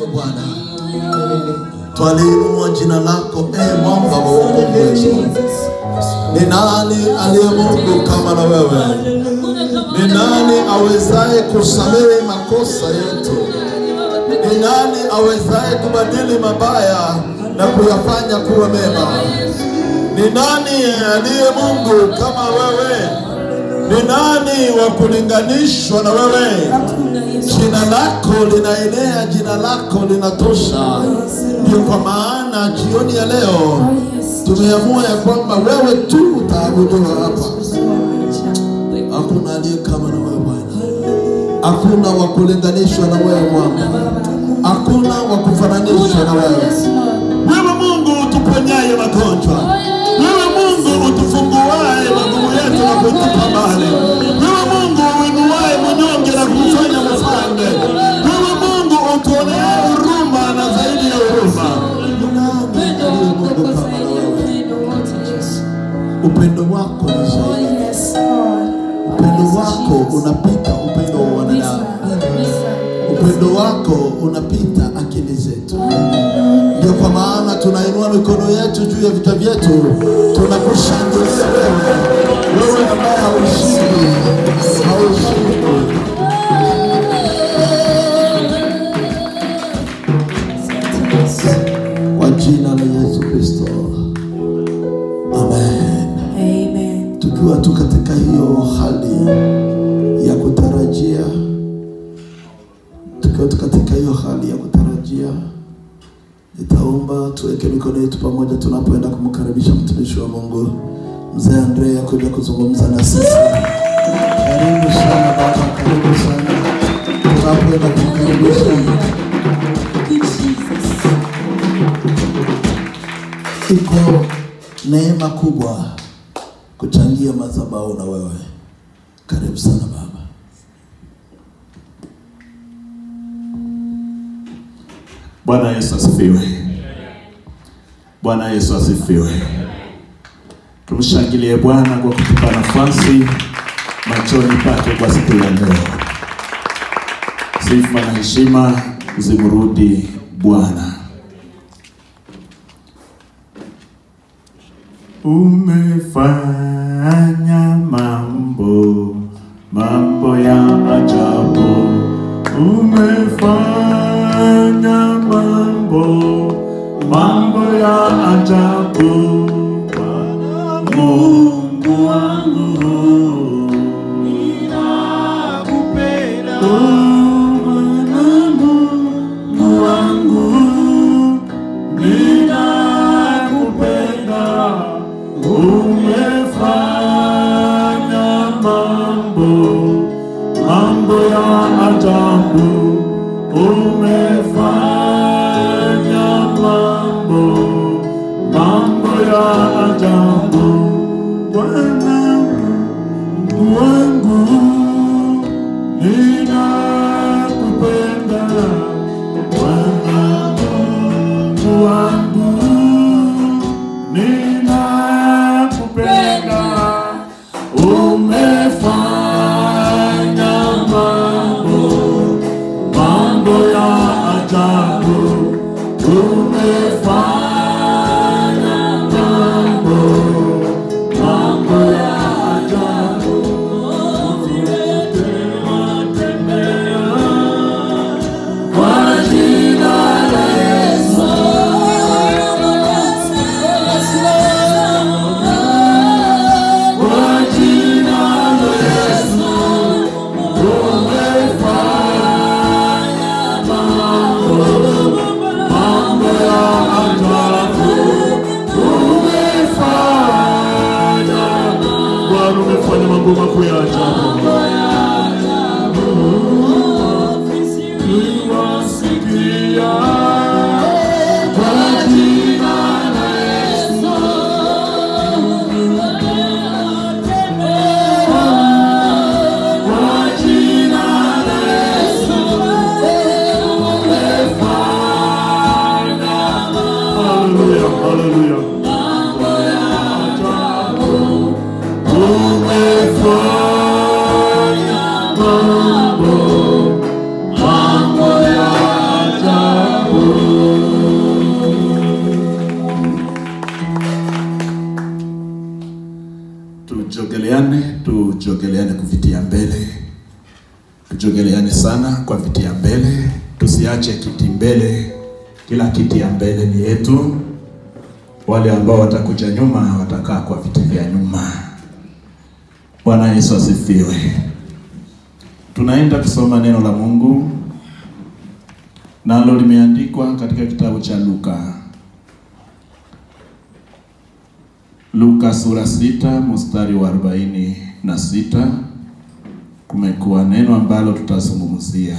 wewe Bwana. Twaliinua jina lako e mwamba wa wokovu wetu. Ni nani aliye Mungu kama na wewe? Ni nani awezaye kusamehe makosa yetu? Ni nani awezaye kubadili mabaya na kuyafanya kuwa mema? Ni nani aliye Mungu kama wewe? Ni nani wa kulinganishwa na wewe? Jina lako linaenea, jina lako linatosha. Ndio kwa maana jioni ya leo tumeamua ya kwamba wewe tu utaabudiwa hapa. Hakuna aliye kama na wewe Bwana, hakuna wa kulinganishwa na wewe Bwana, hakuna wa kufananishwa na wewe. Wewe Mungu utuponyaye magonjwa, wewe Mungu utufunguaye magumu yetu na kutupa mbali, wewe Mungu uinuaye mnyonge na kumfanya mfalme, wewe Mungu utuonee huruma na zaidi ya huruma. Ni nani aliye Mungu kama na wewe? Upendo wako ni zaidi, upendo wako unapita upendo wa wanadamu, upendo wako unapita akili zetu. Ndio kwa maana tunainua mikono yetu juu ya vichwa vyetu, tunakushangilia wewe, wewe ambaye haushindi, haushindi. Kwa jina la Yesu Kristo, amen. Amen. Tukiwa tu katika hiyo hali ya kutarajia, tukiwa tu katika hiyo hali ya kutarajia, nitaomba tuweke mikono yetu pamoja tunapoenda kumkaribisha mtumishi wa Mungu mzee Andrea kuja kuzungumza na sisi. Karibu sana baba, karibu sana tunapoenda kumkaribisha. Iko neema kubwa kuchangia madhabahu na wewe. Karibu sana baba. Bwana Yesu asifiwe. Bwana Yesu asifiwe. Tumshangilie Bwana kwa kutupa nafasi machoni pake kwa siku ya leo. Sifa na heshima zimrudi Bwana. Umefanya mambo mambo ya ajabu, umefanya mambo mambo ya ajabu, Bwana Mungu wangu, ninakupenda Bwana Mungu wangu, ninakupenda umefanya mambo mambo ya ajabu umefanya mambo mambo ya ajabu Bwana Mungu wangu ninakupenda Bwana Mungu wangu ninakupenda umefanya mambo mambo ya ajabu umefanya mambo mambo ya ajabu umetembea kwa jina la Yesu kwa jina la Yesu umefanya mambo mambo ya ajabu umefanya Bwana umefanya mambo makuu ya ajabu Tuwasikia kwa jina la Yesu kwa jina la Yesu umefanya Haleluya, haleluya. Umefanya tujogeleane kuvitia mbele, tujogeleane sana kwa vitia mbele, tusiache kiti mbele. Kila kiti ya mbele ni yetu. Wale ambao watakuja nyuma watakaa kwa viti vya nyuma. Bwana Yesu asifiwe. Tunaenda kusoma neno la Mungu nalo limeandikwa katika kitabu cha Luka, Luka sura sita mstari wa arobaini na sita. Kumekuwa neno ambalo tutazungumzia.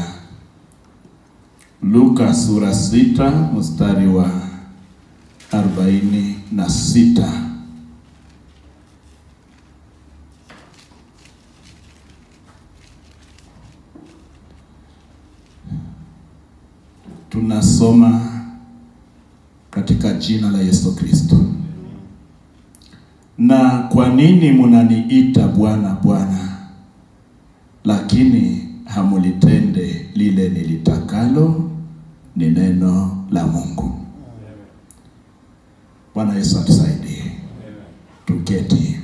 Luka sura sita mstari wa arobaini na sita. Tunasoma katika jina la Yesu Kristo. Na kwa nini munaniita Bwana Bwana, lakini hamulitende lile nilitakalo? Ni neno la Mungu. Bwana Yesu atusaidie. Tuketi.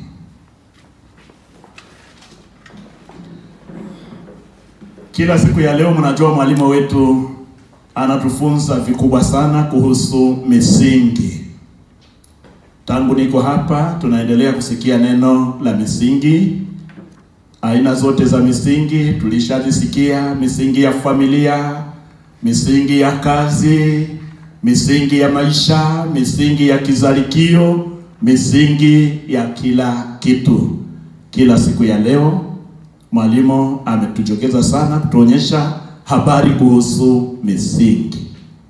Kila siku ya leo, mnajua mwalimu wetu anatufunza vikubwa sana kuhusu misingi. Tangu niko hapa, tunaendelea kusikia neno la misingi. Aina zote za misingi tulishazisikia: misingi ya familia, misingi ya kazi, misingi ya maisha, misingi ya kizalikio, misingi ya kila kitu. Kila siku ya leo mwalimu ametujokeza sana kutuonyesha habari kuhusu misingi,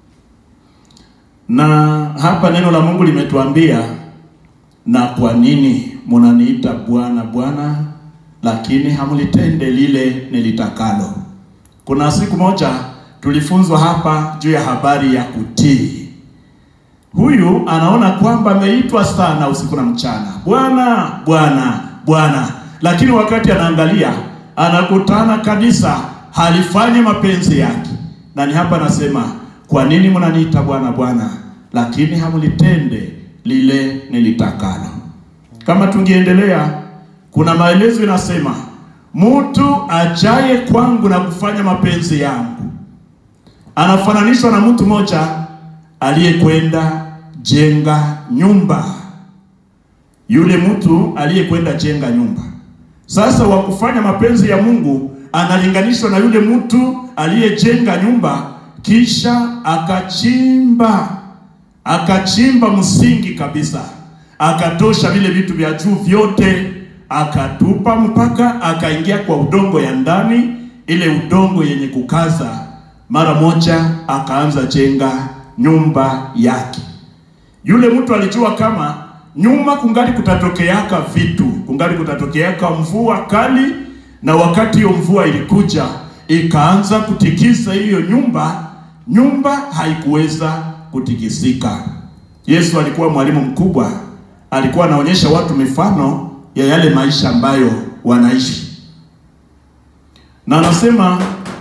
na hapa neno la Mungu limetuambia, na kwa nini munaniita Bwana Bwana, lakini hamlitende lile nilitakalo. Kuna siku moja tulifunzwa hapa juu ya habari ya kutii. Huyu anaona kwamba ameitwa sana usiku na mchana, Bwana Bwana Bwana, lakini wakati anaangalia anakutana kanisa halifanyi mapenzi yake. Na ni hapa nasema, kwa nini mnaniita Bwana Bwana, lakini hamlitende lile nilitakalo. Kama tungeendelea, kuna maelezo inasema, mtu ajaye kwangu na kufanya mapenzi yangu anafananishwa na mtu mmoja aliyekwenda jenga nyumba. Yule mtu aliyekwenda jenga nyumba, sasa wa kufanya mapenzi ya Mungu analinganishwa na yule mtu aliyejenga nyumba, kisha akachimba akachimba msingi kabisa, akatosha vile vitu vya juu vyote, akatupa mpaka akaingia kwa udongo ya ndani, ile udongo yenye kukaza mara moja akaanza jenga nyumba yake. Yule mtu alijua kama nyuma kungali kutatokeaka vitu, kungali kutatokeaka mvua kali, na wakati hiyo mvua ilikuja ikaanza kutikisa hiyo nyumba, nyumba haikuweza kutikisika. Yesu alikuwa mwalimu mkubwa, alikuwa anaonyesha watu mifano ya yale maisha ambayo wanaishi, na anasema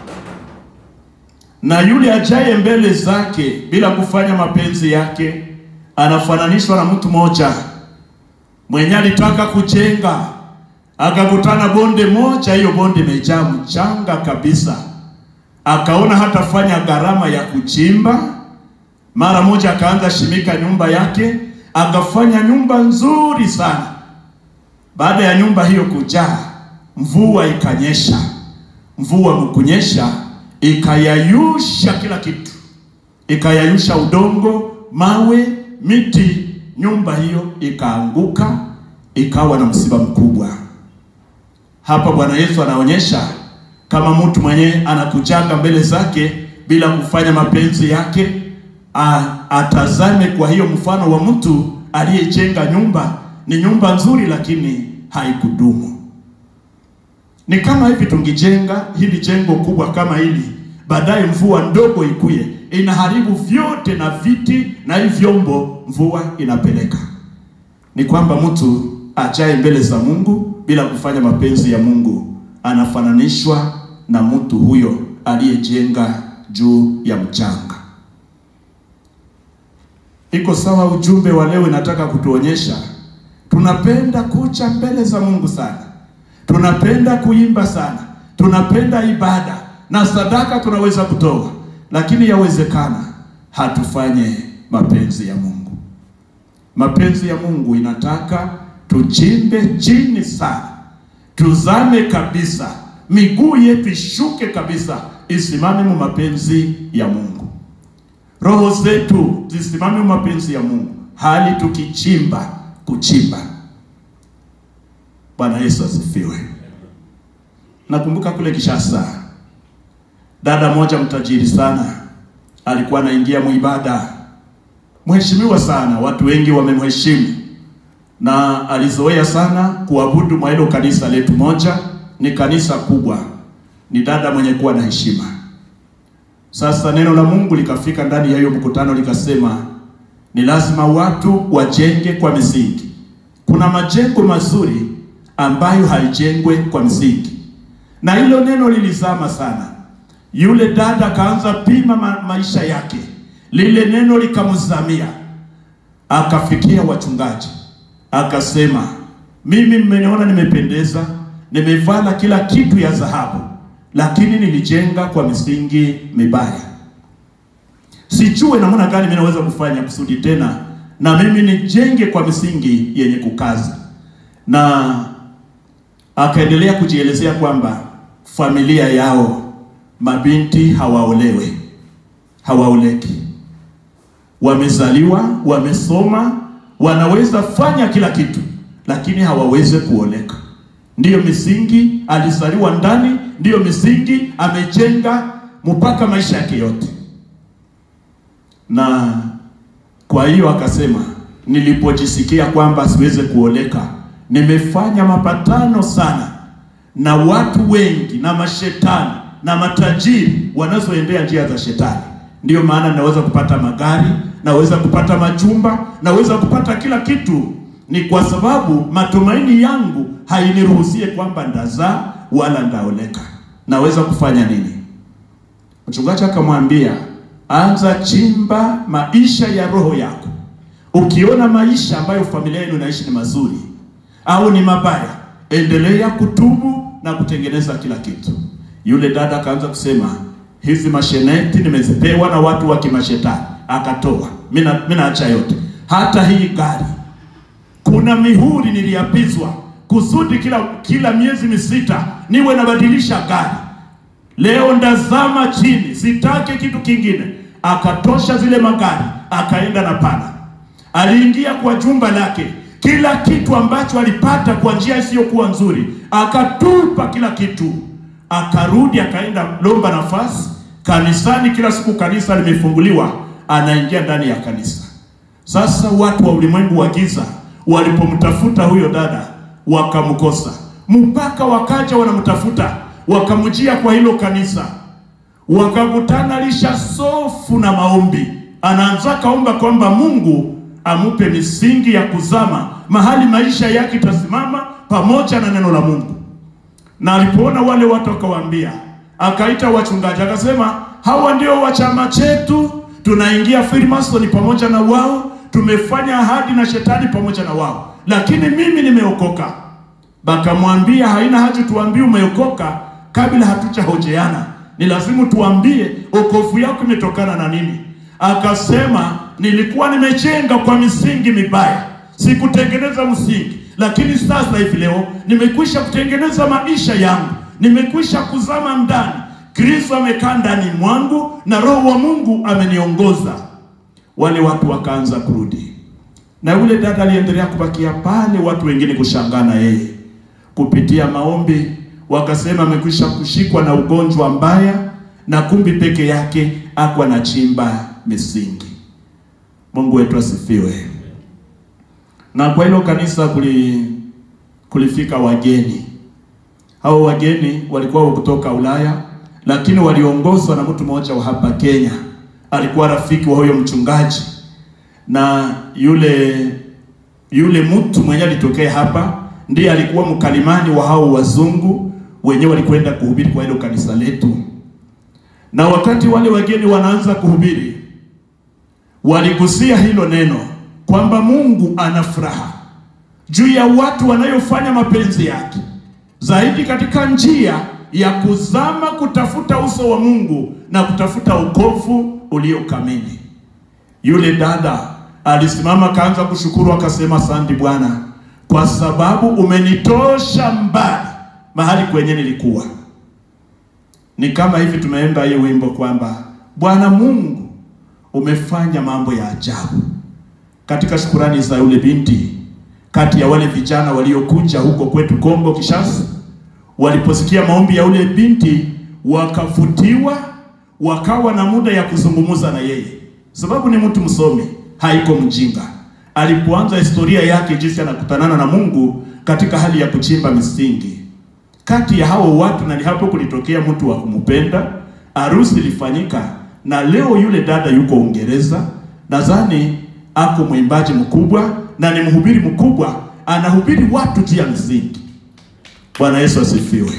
na yule ajaye mbele zake bila kufanya mapenzi yake anafananishwa na mtu mmoja mwenye alitaka kujenga, akakutana bonde moja, hiyo bonde imejaa mchanga kabisa. Akaona hatafanya gharama ya kuchimba, mara moja akaanza shimika nyumba yake, akafanya nyumba nzuri sana. Baada ya nyumba hiyo kujaa, mvua ikanyesha. Mvua mkunyesha ikayayusha kila kitu, ikayayusha udongo, mawe, miti. Nyumba hiyo ikaanguka, ikawa na msiba mkubwa. Hapa Bwana Yesu anaonyesha kama mtu mwenye anakujanga mbele zake bila kufanya mapenzi yake, a, atazame kwa hiyo mfano wa mtu aliyejenga nyumba. Ni nyumba nzuri, lakini haikudumu. Ni kama hivi tungijenga hili jengo kubwa kama hili, baadaye mvua ndogo ikuye inaharibu vyote na viti na hivi vyombo, mvua inapeleka. Ni kwamba mtu ajaye mbele za Mungu bila kufanya mapenzi ya Mungu anafananishwa na mtu huyo aliyejenga juu ya mchanga. Iko sawa? Ujumbe wa leo inataka kutuonyesha tunapenda kucha mbele za Mungu sana tunapenda kuimba sana, tunapenda ibada na sadaka tunaweza kutoa, lakini yawezekana hatufanye mapenzi ya Mungu. Mapenzi ya Mungu inataka tuchimbe chini sana, tuzame kabisa, miguu yetu ishuke kabisa, isimame mu mapenzi ya Mungu, roho zetu zisimame mu mapenzi ya Mungu, hali tukichimba kuchimba. Bwana Yesu asifiwe. Nakumbuka kule Kishasa, dada moja mtajiri sana alikuwa anaingia muibada, mheshimiwa sana, watu wengi wamemheshimu na alizoea sana kuabudu mwa hilo kanisa letu moja, ni kanisa kubwa, ni dada mwenye kuwa na heshima. Sasa neno la Mungu likafika ndani ya hiyo mkutano likasema, ni lazima watu wajenge kwa misingi. Kuna majengo mazuri ambayo haijengwe kwa msingi, na hilo neno lilizama sana. Yule dada akaanza pima ma maisha yake, lile neno likamzamia, akafikia wachungaji, akasema, mimi mmeniona nimependeza, nimevala kila kitu ya dhahabu, lakini nilijenga kwa misingi mibaya. Sijue namna gani mimi naweza kufanya kusudi tena na mimi nijenge kwa misingi yenye kukaza. Na akaendelea kujielezea kwamba familia yao mabinti hawaolewe, hawaoleki, wamezaliwa, wamesoma, wanaweza fanya kila kitu, lakini hawawezi kuoleka. Ndiyo misingi alizaliwa ndani, ndiyo misingi amejenga mpaka maisha yake yote. Na kwa hiyo akasema, nilipojisikia kwamba siweze kuoleka, nimefanya mapatano sana na watu wengi na mashetani na matajiri wanazoendea njia za shetani. Ndiyo maana naweza kupata magari, naweza kupata majumba, naweza kupata kila kitu. Ni kwa sababu matumaini yangu hainiruhusie kwamba ndazaa wala ndaoleka. Naweza kufanya nini? Mchungaji akamwambia, anza chimba maisha ya roho yako. Ukiona maisha ambayo familia yenu inaishi ni mazuri au ni mabaya, endelea kutubu na kutengeneza kila kitu. Yule dada akaanza kusema hizi masheneti nimezipewa na watu wa kimashetani, akatoa. Mimi naacha yote, hata hii gari. Kuna mihuri niliapizwa kusudi kila kila miezi misita niwe nabadilisha gari. Leo ndazama chini, sitaki kitu kingine. Akatosha zile magari, akaenda na pana. Aliingia kwa jumba lake, kila kitu ambacho alipata kwa njia isiyokuwa nzuri akatupa kila kitu akarudi akaenda lomba nafasi kanisani. Kila siku kanisa limefunguliwa, anaingia ndani ya kanisa. Sasa watu wa ulimwengu wa giza walipomtafuta huyo dada wakamkosa, mpaka wakaja wanamtafuta, wakamjia kwa hilo kanisa, wakakutana lisha sofu na maombi. Anaanza kaomba kwamba Mungu amupe misingi ya kuzama mahali maisha yake itasimama pamoja na neno la Mungu na alipoona wale watu akawaambia, akaita wachungaji akasema, hawa ndio wa chama chetu, tunaingia Freemason pamoja na wao, tumefanya ahadi na shetani pamoja na wao, lakini mimi nimeokoka. Bakamwambia, haina haja tuambie umeokoka kabla hatujahojeana, ni lazima tuambie okovu yako imetokana na nini. Akasema, nilikuwa nimejenga kwa misingi mibaya, sikutengeneza msingi lakini sasa hivi leo nimekwisha kutengeneza maisha yangu, nimekwisha kuzama ndani. Kristo amekaa ndani mwangu na Roho wa Mungu ameniongoza. Wale watu wakaanza kurudi, na yule dada aliendelea kubakia pale, watu wengine kushangaa na yeye. Kupitia maombi wakasema amekwisha kushikwa na ugonjwa mbaya, na kumbi peke yake akwa na chimba misingi. Mungu wetu asifiwe na kwa hilo kanisa kuli, kulifika wageni. Hao wageni walikuwa kutoka Ulaya, lakini waliongozwa na mtu mmoja wa hapa Kenya. Alikuwa rafiki wa huyo mchungaji, na yule yule mtu mwenye alitokea hapa ndiye alikuwa mkalimani wa hao wazungu wenyewe walikwenda kuhubiri kwa hilo kanisa letu. Na wakati wale wageni wanaanza kuhubiri, waligusia hilo neno kwamba Mungu ana furaha juu ya watu wanayofanya mapenzi yake. zaidi katika njia ya kuzama kutafuta uso wa Mungu na kutafuta wokovu ulio kamili. Yule dada alisimama akaanza kushukuru, akasema asante Bwana kwa sababu umenitosha mbali mahali kwenye nilikuwa. Ni kama hivi tunaimba hiyo wimbo kwamba Bwana Mungu umefanya mambo ya ajabu. Katika shukurani za yule binti, kati ya wale vijana waliokuja huko kwetu Kongo Kishasa, waliposikia maombi ya yule binti, wakavutiwa, wakawa na muda ya kuzungumza na yeye, sababu ni mtu msomi, haiko mjinga. Alipoanza historia yake, jinsi anakutanana na Mungu katika hali ya kuchimba misingi kati ya hao watu, na ni hapo kulitokea mtu wa kumpenda. Harusi ilifanyika, na leo yule dada yuko Uingereza, nadhani ako mwimbaji mkubwa na ni mhubiri mkubwa, anahubiri watu juu ya msingi. Bwana Yesu asifiwe.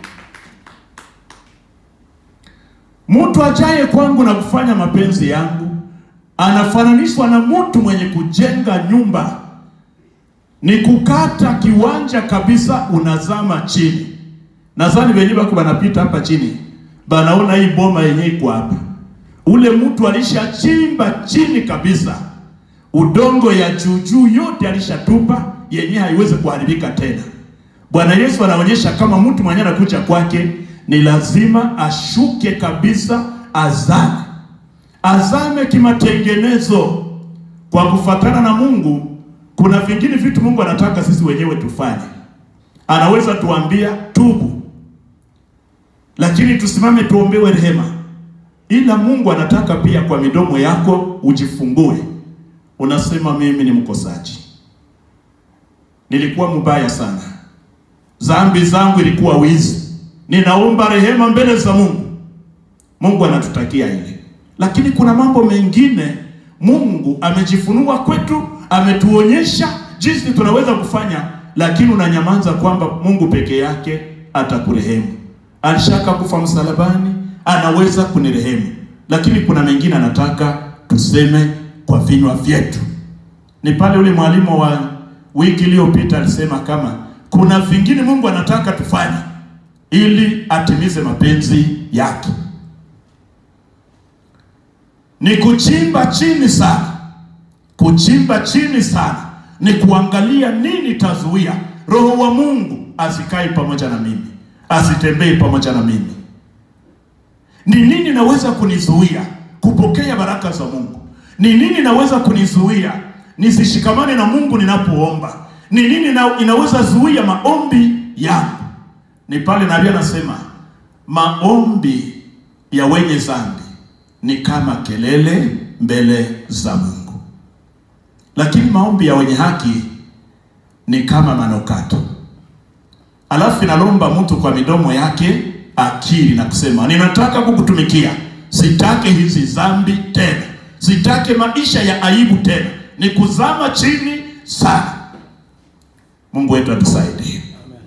Mtu ajaye kwangu na kufanya mapenzi yangu anafananishwa na mtu mwenye kujenga nyumba, ni kukata kiwanja kabisa, unazama chini. Nadhani wenye bako banapita hapa chini banaona hii boma yenye iko hapa, ule mtu alishachimba chini kabisa, udongo ya juujuu yote alishatupa, yenye haiwezi kuharibika tena. Bwana Yesu anaonyesha kama mtu mwenye anakuja kwake ni lazima ashuke kabisa, azame azame kimatengenezo kwa kufatana na Mungu. Kuna vingine vitu Mungu anataka sisi wenyewe tufanye. Anaweza tuambia tubu, lakini tusimame tuombewe rehema, ila Mungu anataka pia kwa midomo yako ujifungue, unasema mimi ni mkosaji, nilikuwa mbaya sana, dhambi zangu ilikuwa wizi, ninaomba rehema mbele za Mungu. Mungu anatutakia ile lakini kuna mambo mengine Mungu amejifunua kwetu, ametuonyesha jinsi tunaweza kufanya, lakini unanyamaza kwamba Mungu peke yake atakurehemu. Alishaka kufa msalabani, anaweza kunirehemu, lakini kuna mengine anataka tuseme kwa vinywa vyetu. Ni pale ule mwalimu wa wiki iliyopita alisema kama kuna vingine Mungu anataka tufanye ili atimize mapenzi yake ni kuchimba chini sana. Kuchimba chini sana ni kuangalia nini tazuia roho wa Mungu asikae pamoja na mimi, asitembee pamoja na mimi. Ni nini naweza kunizuia kupokea baraka za Mungu? Ni nini naweza kunizuia nisishikamane na Mungu ninapoomba? Ni nini na, inaweza zuia maombi yangu? Ni pale nabii anasema maombi ya wenye dhambi ni kama kelele mbele za Mungu, lakini maombi ya wenye haki ni kama manukato. Alafu inalomba mtu kwa midomo yake akiri na kusema, ninataka kukutumikia, sitaki hizi dhambi tena, sitaki maisha ya aibu tena, ni kuzama chini sana. Mungu wetu atusaidie.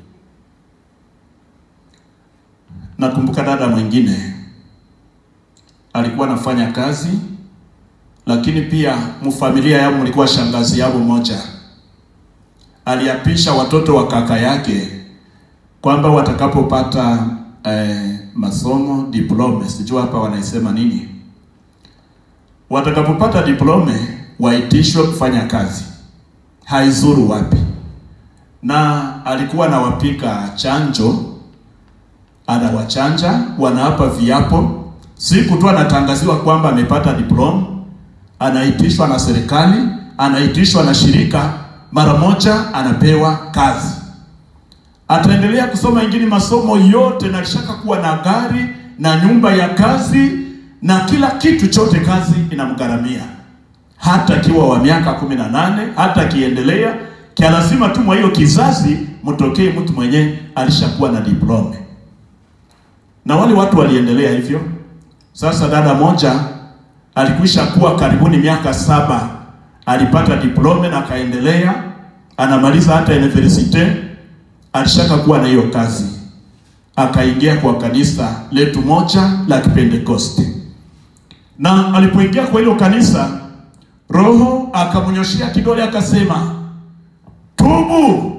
Nakumbuka dada mwingine alikuwa anafanya kazi, lakini pia mfamilia yao mlikuwa shangazi yao moja aliapisha watoto wa kaka yake kwamba watakapopata eh, masomo diplome, sijua hapa wanaisema nini, watakapopata diplome waitishwe kufanya kazi, haizuru wapi. Na alikuwa anawapika chanjo, anawachanja, wanaapa viapo siku tu anatangaziwa kwamba amepata diploma, anaitishwa na serikali, anaitishwa na shirika, mara moja anapewa kazi. Ataendelea kusoma ingine masomo yote, na alishaka kuwa na gari na nyumba ya kazi na kila kitu chote, kazi inamgharamia hata akiwa wa miaka kumi na nane hata akiendelea kia, lazima tu mwa hiyo kizazi mtokee mtu mwenye alishakuwa na diploma, na wale watu waliendelea hivyo. Sasa dada moja alikwisha kuwa karibuni miaka saba, alipata diploma na akaendelea, anamaliza hata university, alishaka kuwa na hiyo kazi, akaingia kwa kanisa letu moja la Kipentekoste, na alipoingia kwa hilo kanisa, Roho akamnyoshia kidole akasema, tubu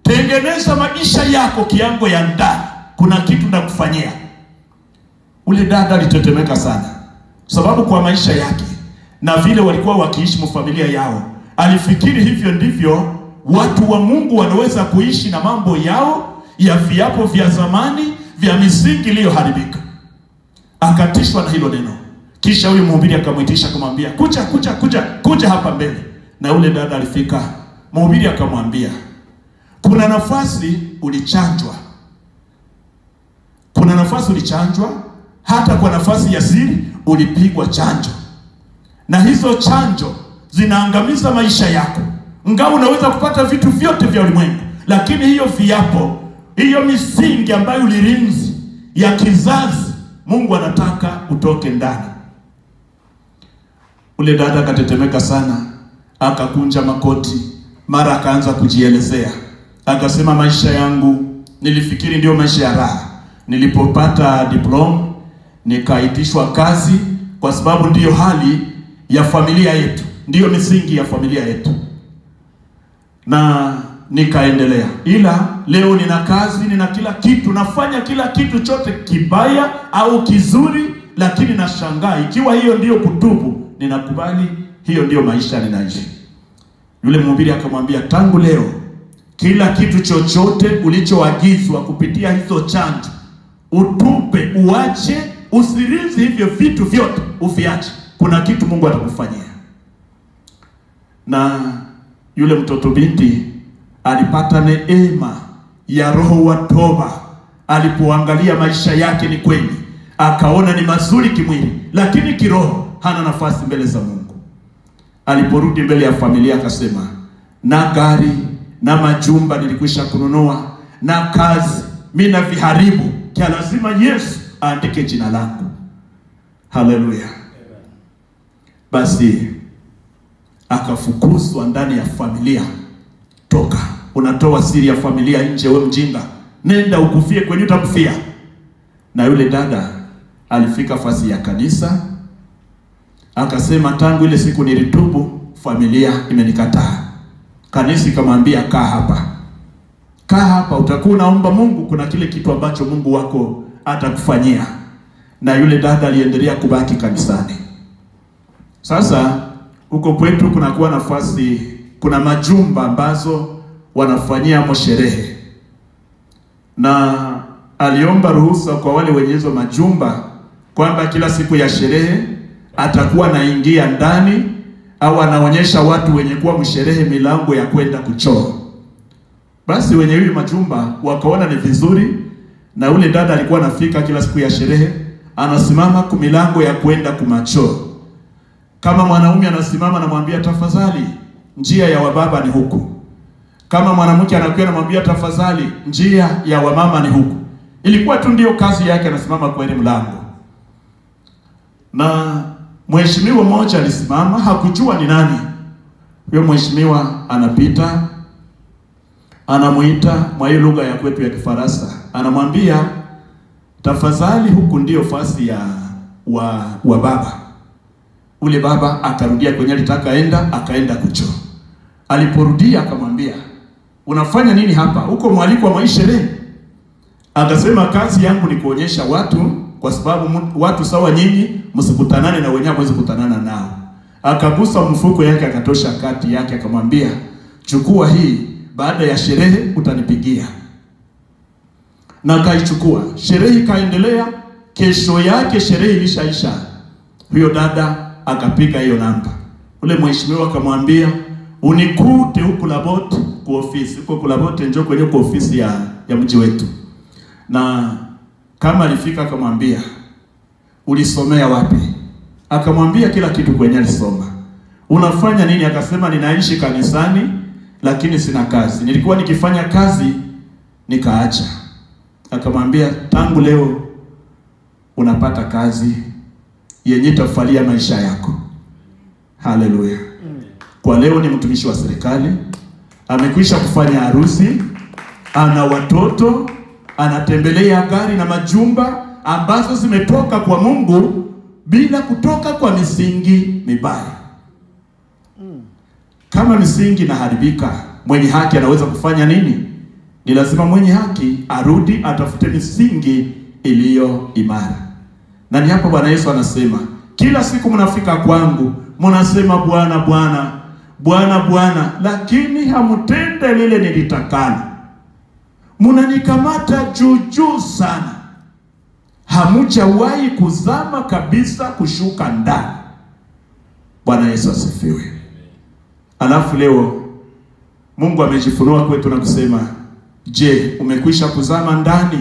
tengeneza maisha yako kiango ya ndani, kuna kitu nakufanyia. Ule dada alitetemeka sana, sababu kwa maisha yake na vile walikuwa wakiishi mfamilia yao, alifikiri hivyo ndivyo watu wa Mungu wanaweza kuishi na mambo yao ya viapo vya zamani vya misingi iliyoharibika. Akatishwa na hilo neno, kisha huyu mhubiri akamwitisha akamwambia, kuja kuja kuja kuja hapa mbele. Na ule dada alifika, mhubiri akamwambia, kuna nafasi ulichanjwa, kuna nafasi ulichanjwa, hata kwa nafasi ya siri ulipigwa chanjo, na hizo chanjo zinaangamiza maisha yako. Ingawa unaweza kupata vitu vyote vya ulimwengu, lakini hiyo viapo, hiyo misingi ambayo ulirinzi ya kizazi, Mungu anataka utoke ndani. Ule dada akatetemeka sana, akakunja makoti, mara akaanza kujielezea, akasema, maisha yangu nilifikiri ndio maisha ya raha. Nilipopata diploma nikaitishwa kazi, kwa sababu ndiyo hali ya familia yetu, ndiyo misingi ya familia yetu, na nikaendelea. Ila leo nina kazi, nina kila kitu, nafanya kila kitu chote kibaya au kizuri, lakini nashangaa ikiwa hiyo ndiyo kutubu, ninakubali hiyo ndiyo maisha ninaishi. Yule mhubiri akamwambia, tangu leo kila kitu chochote ulichoagizwa kupitia hizo chanjo utupe, uache, usirizi hivyo vitu vyote, uviache. Kuna kitu Mungu atakufanyia. Na yule mtoto binti alipata neema ya roho wa toba alipoangalia maisha yake, ni kweli akaona ni mazuri kimwili, lakini kiroho hana nafasi mbele za Mungu. Aliporudi mbele ya familia akasema, na gari na majumba nilikwisha kununua na kazi mimi na viharibu kia, lazima Yesu aandike jina langu. Haleluya! Basi akafukuzwa ndani ya familia. Toka, unatoa siri ya familia nje, we mjinga, nenda ukufie kwenye utakufia. Na yule dada alifika fasi ya kanisa akasema, tangu ile siku nilitubu, familia imenikataa. Kanisa ikamwambia, kaa hapa, kaa hapa, utakuwa unaomba Mungu, kuna kile kitu ambacho Mungu wako atakufanyia. Na yule dada aliendelea kubaki kanisani. Sasa huko kwetu kunakuwa nafasi, kuna majumba ambazo wanafanyia mo sherehe, na aliomba ruhusa kwa wale wenye hizo majumba kwamba kila siku ya sherehe atakuwa anaingia ndani au anaonyesha watu wenye kuwa msherehe milango ya kwenda kuchoo. Basi wenye hiyo majumba wakaona ni vizuri, na ule dada alikuwa anafika kila siku ya sherehe, anasimama kumilango ya kwenda kumachoo. Kama mwanaume anasimama, anamwambia tafadhali, njia ya wababa ni huku. Kama mwanamke anakuwa anamwambia tafadhali, njia ya wamama ni huku. Ilikuwa tu ndio kazi yake, anasimama kwa ile mlango. Na mheshimiwa mmoja alisimama, hakujua ni nani huyo mheshimiwa. Anapita, anamuita mwa hiyo lugha ya kwetu ya Kifaransa, anamwambia tafadhali, huku ndio fasi ya wa, wa baba. Ule baba akarudia kwenye alitaka enda, akaenda kuchoo. Aliporudia akamwambia unafanya nini hapa? Huko mwaliko wa maisherehe? Akasema kazi yangu ni kuonyesha watu, kwa sababu watu sawa nyinyi msikutanane na wenyewe mwezi kutanana nao. Akagusa mfuko yake akatosha kati yake akamwambia, chukua hii, baada ya sherehe utanipigia. Na akaichukua. Sherehe ikaendelea. Kesho yake sherehe ilishaisha, huyo dada akapiga hiyo namba. Ule mheshimiwa akamwambia, unikute huku Labote kwa ofisi huko Kulabote, njoo kwenye kwa ofisi ya, ya mji wetu. Na kama alifika akamwambia ulisomea wapi? Akamwambia kila kitu kwenye alisoma. Unafanya nini? Akasema ninaishi kanisani lakini sina kazi, nilikuwa nikifanya kazi nikaacha. Akamwambia tangu leo unapata kazi yenye tafalia maisha yako. Haleluya! Kwa leo ni mtumishi wa serikali, amekwisha kufanya harusi, ana watoto, anatembelea gari na majumba ambazo zimetoka kwa Mungu bila kutoka kwa misingi mibaya. Kama misingi inaharibika, mwenye haki anaweza kufanya nini? Ni lazima mwenye haki arudi atafute misingi iliyo imara, na ni hapo Bwana Yesu anasema, kila siku mnafika kwangu mnasema Bwana, Bwana, Bwana, Bwana, lakini hamtende lile nilitakalo. Mnanikamata juu juu sana, hamujawahi kuzama kabisa kushuka ndani. Bwana Yesu asifiwe. Alafu leo Mungu amejifunua kwetu na kusema, je, umekwisha kuzama ndani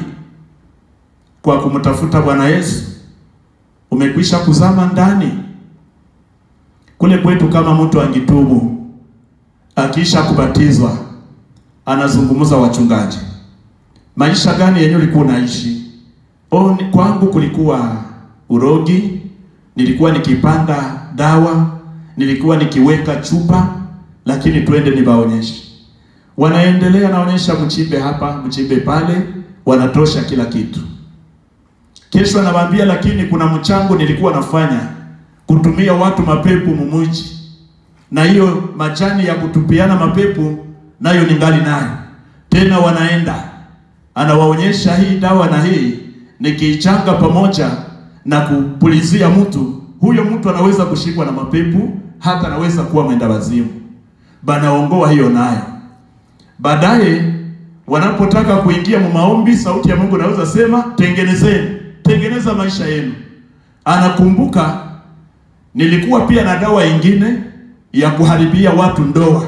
kwa kumtafuta Bwana Yesu? Umekwisha kuzama ndani kule kwetu? Kama mtu angitubu akiisha kubatizwa, anazungumza wachungaji, maisha gani yenye ulikuwa unaishi? Oh, ni- kwangu kulikuwa urogi, nilikuwa nikipanda dawa, nilikuwa nikiweka chupa, lakini twende niwaonyeshe. Wanaendelea naonyesha, mchimbe hapa, mchimbe pale, wanatosha kila kitu. Kesho anawaambia, lakini kuna mchango nilikuwa nafanya kutumia watu mapepo mumuji, na hiyo majani ya kutupiana mapepo nayo ningali nayo tena. Wanaenda anawaonyesha hii dawa na hii nikiichanga pamoja na kupulizia mtu, huyo mtu anaweza kushikwa na mapepo, hata anaweza kuwa mwenda wazimu. Banaongoa hiyo nayo. Baadaye wanapotaka kuingia mu maombi, sauti ya Mungu naweza sema tengenezeni, tengeneza maisha yenu. Anakumbuka nilikuwa pia na dawa ingine ya kuharibia watu ndoa.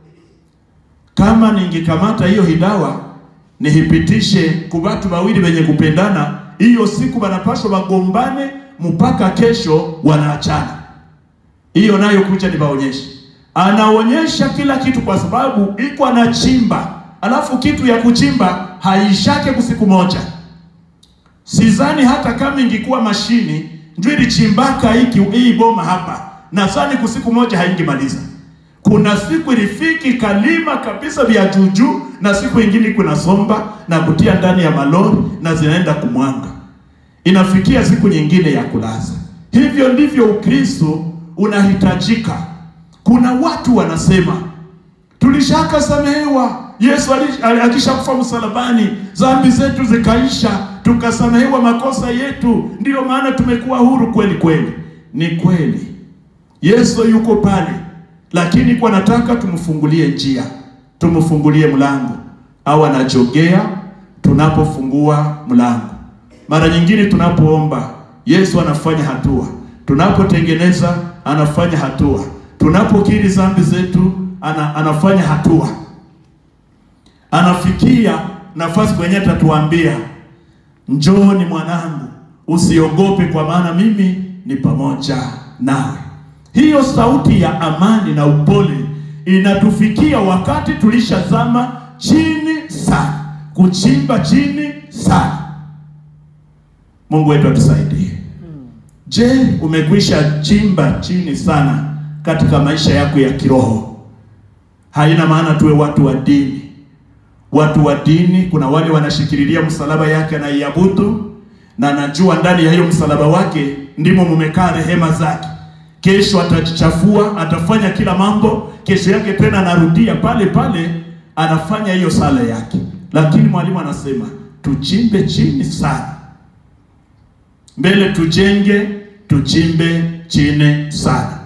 Kama ningekamata hiyo hidawa nihipitishe ku watu wawili wenye kupendana, hiyo siku wanapaswa wagombane mpaka kesho wanaachana. Hiyo nayo kuja niwaonyeshe. Anaonyesha kila kitu kwa sababu iko anachimba, alafu kitu ya kuchimba haishake kusiku moja. Sidhani hata kama ingekuwa mashini ndio ilichimbaka hiki hii boma hapa, nadhani kusiku moja haingemaliza. Kuna siku ilifiki kalima kabisa vya juujuu, na siku ingine kuna somba na kutia ndani ya malori na zinaenda kumwanga, inafikia siku nyingine ya kulaza. Hivyo ndivyo Ukristo unahitajika. Kuna watu wanasema tulishaka samehewa, Yesu ali- ali- akishakufa msalabani, dhambi zetu zikaisha, tukasamehewa makosa yetu, ndiyo maana tumekuwa huru. Kweli kweli, ni kweli, Yesu yuko pale, lakini kwa nataka tumfungulie njia, tumfungulie mlango, au anajogea tunapofungua mlango. Mara nyingine tunapoomba, Yesu anafanya hatua, tunapotengeneza anafanya hatua, tunapokiri dhambi zetu ana, anafanya hatua, anafikia nafasi kwenye atatuambia njooni mwanangu, usiogope, kwa maana mimi ni pamoja nawe. Hiyo sauti ya amani na upole inatufikia wakati tulishazama chini sana, kuchimba chini sana. Mungu wetu atusaidie. Je, umekwisha chimba chini sana katika maisha yako ya kiroho? Haina maana tuwe watu wa dini. Watu wa dini, kuna wale wanashikililia msalaba yake anaiabudu, na najua ndani ya hiyo msalaba wake ndimo mumekaa rehema zake. Kesho atajichafua, atafanya kila mambo, kesho yake tena anarudia pale pale, anafanya hiyo sala yake. Lakini mwalimu anasema tuchimbe chini sana mbele tujenge, tuchimbe chini sana.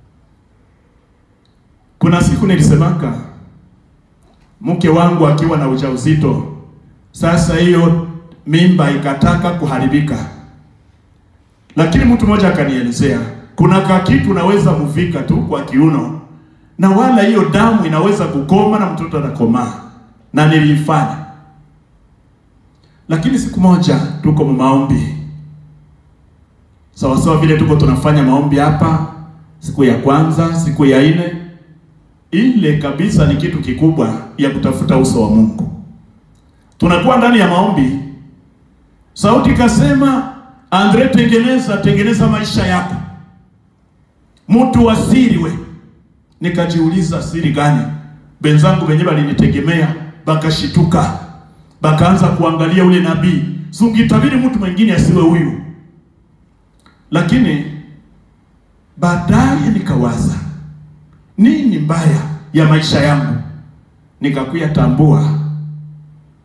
Kuna siku nilisemaka mke wangu akiwa na ujauzito, sasa hiyo mimba ikataka kuharibika, lakini mtu mmoja akanielezea kuna kakitu unaweza muvika tu kwa kiuno na wala hiyo damu inaweza kukoma na mtoto anakomaa, na niliifanya. Lakini siku moja tuko maombi sawa sawa vile tuko tunafanya maombi hapa, siku ya kwanza, siku ya nne, ile kabisa ni kitu kikubwa ya kutafuta uso wa Mungu. Tunakuwa ndani ya maombi, sauti kasema, Andre, tengeneza tengeneza maisha yako, mtu wa siri we. Nikajiuliza, siri gani? Benzangu wenyewe walinitegemea, bakashituka, bakaanza kuangalia ule nabii, sungitabiri mtu mwingine asiwe huyu lakini baadaye nikawaza nini mbaya ya maisha yangu, nikakuya tambua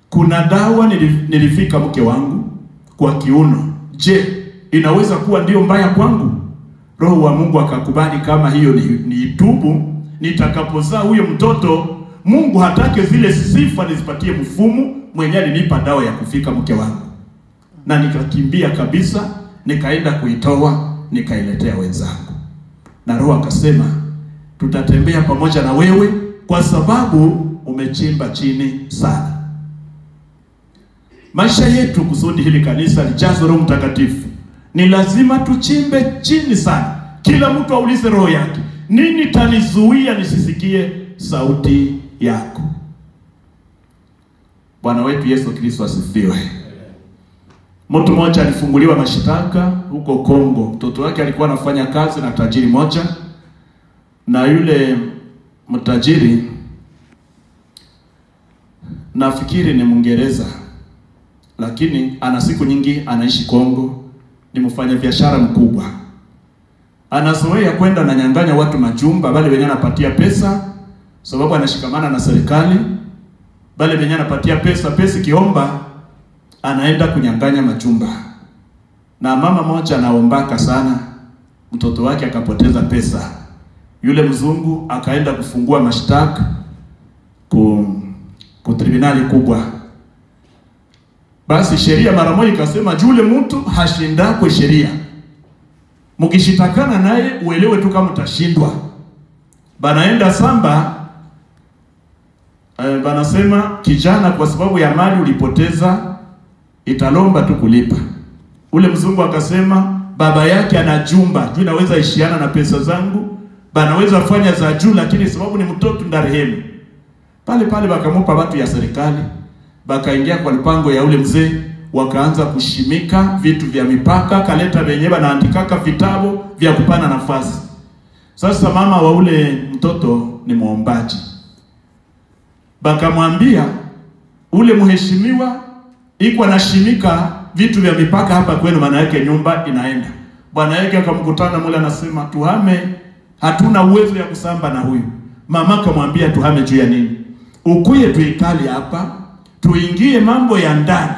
kuna dawa nilif- nilifika mke wangu kwa kiuno. Je, inaweza kuwa ndio mbaya kwangu? Roho wa Mungu akakubali kama hiyo ni, ni itubu, nitakapozaa huyo mtoto Mungu hatake zile sifa nizipatie mfumu mwenye alinipa dawa ya kufika mke wangu, na nikakimbia kabisa, nikaenda kuitoa nikailetea wenzangu, na Roho akasema tutatembea pamoja na wewe kwa sababu umechimba chini sana. Maisha yetu kusudi hili kanisa lijazwe Roho Mtakatifu, ni lazima tuchimbe chini sana. Kila mtu aulize roho yake, nini tanizuia nisisikie sauti yako? Bwana wetu Yesu Kristo asifiwe. Mtu mmoja alifunguliwa mashtaka huko Kongo. Mtoto wake alikuwa anafanya kazi na tajiri moja, na yule mtajiri nafikiri ni Mwingereza, lakini ana siku nyingi anaishi Kongo, ni mfanya biashara mkubwa, anazoea kwenda na nyang'anya watu majumba, wale wenye anapatia pesa, sababu anashikamana na serikali, wale wenye anapatia pesa, pesa kiomba, anaenda kunyang'anya majumba. Na mama moja anaombaka sana, mtoto wake akapoteza pesa, yule mzungu akaenda kufungua mashtaka ku, ku tribunali kubwa basi sheria mara moja ikasema jule mtu hashindakwe sheria, mkishitakana naye uelewe tu kama utashindwa. Banaenda samba eh, banasema kijana, kwa sababu ya mali ulipoteza italomba tu kulipa. Ule mzungu akasema baba yake ana jumba juu, naweza ishiana na pesa zangu, banaweza fanya za juu, lakini sababu ni mtoto ndarehemu pale pale, bakamupa watu ya serikali bakaingia kwa mpango ya ule mzee, wakaanza kushimika vitu vya mipaka, kaleta wenyewe banaandikaka vitabu vya kupana nafasi. Sasa mama wa ule mtoto ni mwombaji, bakamwambia ule mheshimiwa iko anashimika vitu vya mipaka hapa kwenu, maana yake nyumba inaenda. Bwana yake akamkutana mule, anasema tuhame, hatuna uwezo ya kusamba na huyu. Mama akamwambia tuhame juu ya nini? Ukuye tuikali hapa tuingie mambo ya ndani.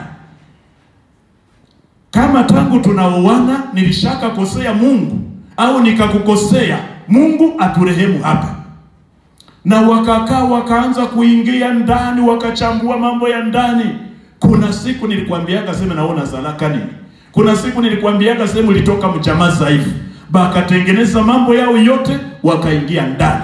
Kama tangu tunaoana nilishaka kosea Mungu au nikakukosea Mungu, aturehemu hapa. Na wakakaa wakaanza kuingia ndani, wakachambua mambo ya ndani. Kuna siku nilikwambiaga sema naona zalaka nini, kuna siku nilikwambiaga sema ulitoka mjamaa dhaifu, bakatengeneza mambo yao yote, wakaingia ndani.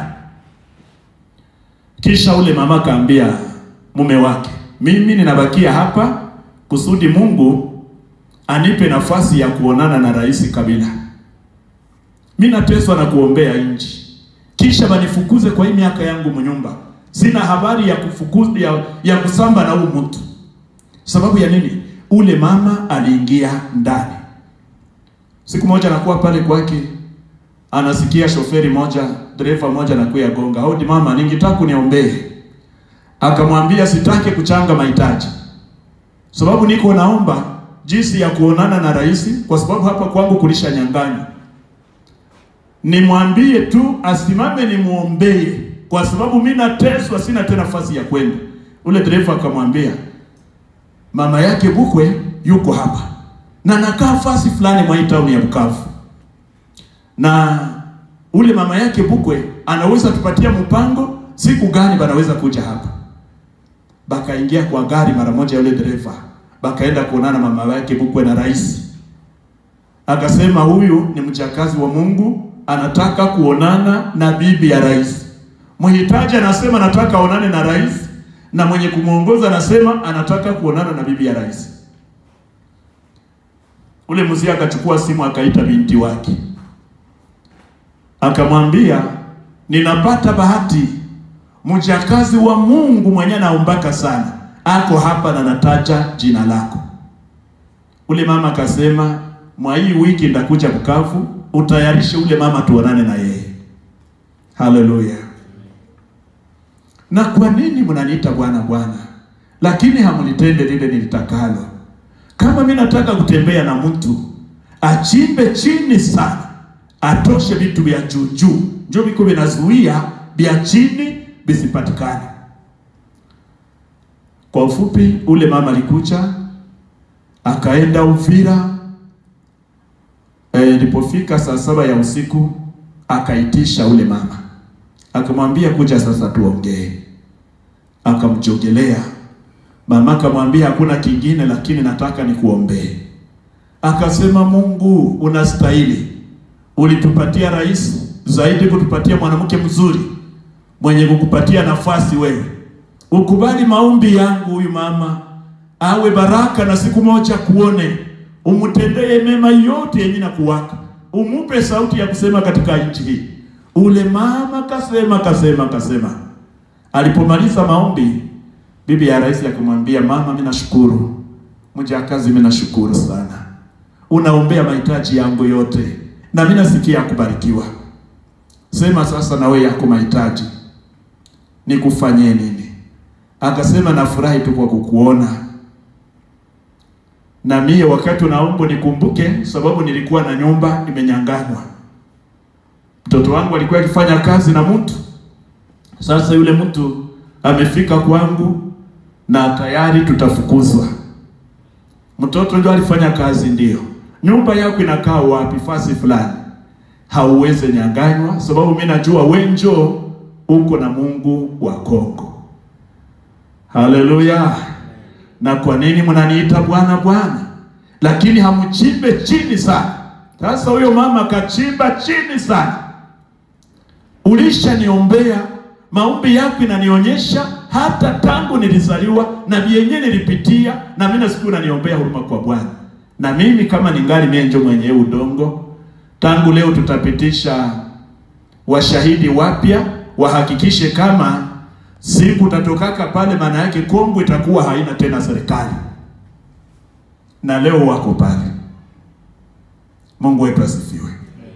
Kisha ule mama kaambia mume wake mimi ninabakia hapa kusudi Mungu anipe nafasi ya kuonana na Rais Kabila. Mimi nateswa na kuombea nchi, kisha banifukuze kwa hii miaka yangu mnyumba. Sina habari ya kufukuza ya, ya kusamba na huu mtu. Sababu ya nini? Ule mama aliingia ndani. Siku moja nakuwa pale kwake, anasikia shoferi moja, dereva moja nakuya gonga, hodi mama, ningetaka kuniombee akamwambia sitaki kuchanga mahitaji, sababu niko naomba jinsi ya kuonana na rais, kwa sababu hapa kwangu kulisha nyang'anywa. Nimwambie tu asimame nimwombee, kwa sababu mimi nateswa, sina tena nafasi ya kwenda. Ule dereva akamwambia mama yake Bukwe yuko hapa na nakaa fasi fulani mwa town ya Bukavu, na ule mama yake Bukwe anaweza tupatia mpango siku gani banaweza kuja hapa bakaingia kwa gari mara moja, yule dereva bakaenda kuonana mama yake Bukwe na rais. Akasema huyu ni mjakazi wa Mungu, anataka kuonana na bibi ya rais. Mhitaji anasema anataka aonane na rais, na mwenye kumwongoza anasema anataka kuonana na bibi ya rais. Ule mzee akachukua simu akaita binti wake, akamwambia ninapata bahati mjakazi wa Mungu mwenye anaombaka sana ako hapa na nataja jina lako. Ule mama akasema, mwa hii wiki ndakuja Bukavu, utayarishe ule mama tuonane na yeye. Haleluya! Na kwa nini mnaniita Bwana Bwana, lakini hamnitende lile nilitakalo? Kama mimi nataka kutembea na mtu achimbe chini sana, atoshe vitu vya juu juu, njo viko vinazuia vya chini visipatikane. Kwa ufupi, ule mama alikuja akaenda Uvira. Ilipofika saa saba ya usiku akaitisha ule mama, akamwambia kuja sasa tuongee. Akamjogelea mama, akamwambia hakuna kingine, lakini nataka nikuombee. Akasema, Mungu unastahili, ulitupatia rais zaidi kutupatia mwanamke mzuri mwenye kukupatia nafasi wewe, ukubali maombi yangu, huyu mama awe baraka na siku moja kuone, umtendee mema yote yenye na kuwaka, umupe sauti ya kusema katika nchi hii. Ule mama kasema kasema kasema. Alipomaliza maombi, bibi ya rais akamwambia, mama, mimi nashukuru, mjakazi, mimi nashukuru sana, unaombea mahitaji yangu yote na mimi nasikia kubarikiwa. Sema sasa na wewe yako mahitaji nikufanyie nini? Akasema nafurahi tu kwa kukuona na mie wakati unaomba nikumbuke, sababu nilikuwa na nyumba imenyanganywa. Mtoto wangu alikuwa akifanya kazi na mtu, sasa yule mtu amefika kwangu na tayari tutafukuzwa. Mtoto ndio alifanya kazi, ndio nyumba yako inakaa wapi? Fasi fulani, hauweze nyanganywa, sababu mimi najua wenjo uko na Mungu wa Kongo. Haleluya! Na kwa nini mnaniita Bwana Bwana, lakini hamchimbe chini sana? Sasa huyo mama kachimba chini sana. Ulishaniombea, maombi yako inanionyesha hata tangu nilizaliwa na vyenye nilipitia, na mimi nasiku unaniombea huruma kwa Bwana. Na mimi kama ningali menjo mwenyewe udongo, tangu leo tutapitisha washahidi wapya wahakikishe kama siku tatokaka pale, maana yake Kongo itakuwa haina tena serikali, na leo wako pale. Mungu wetu asifiwe.